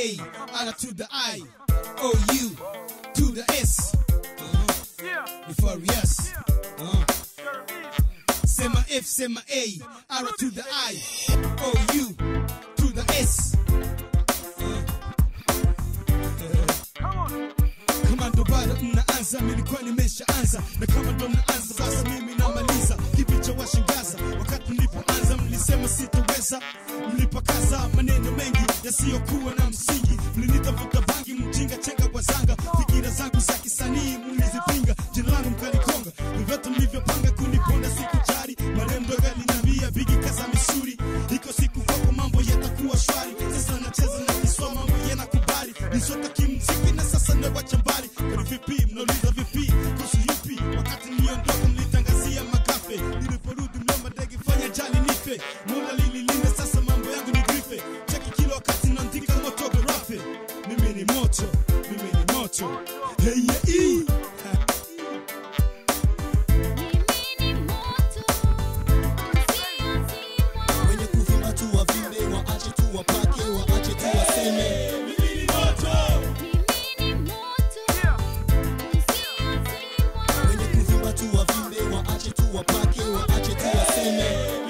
A, R to the I, O U to the S. Uh-huh. Euphorious. Uh-huh. Sema F, sema A, R to the I, O U to the S. kama ndo bado mnaanza nilikuwa nimeshaanza na kama ndo mnaanza sasa mimi namaliza kipi cha washangaza wakati mlipoanza mlisema sitoweza mlipakaza maneno mengi yasiyokuwa na msingi mlinitafuta bangi mjinga chenga kwa zanga fikira zangu za kisanii mlizipinga jina langu mkalikonga vyovyote mlivyopanga kuniponda sikujari marembo yalinambia bigi kaza misuri iko siku kwako mambo yatakuwa shwari sasa nacheza na kiswa mambo yanakubali nisota kimziki na sasa nawacha mbali kwani vipi mnauliza vipi kuhusu yupi wakati niondoka mlitangazia magafe niliporudi mliomba ndege fanya jali nife mola lililinda sasa mambo yangu ni grife cheki kila wakati naandika moto garafe mimi ni moto mimi ni moto hey, yeah, ee. Ha. wenye kuvimba tu wavimbe waache tu wapake waache tu waseme mimi ni moto wenye kuvimba tu wavimbe waache tu wapake waache tu waseme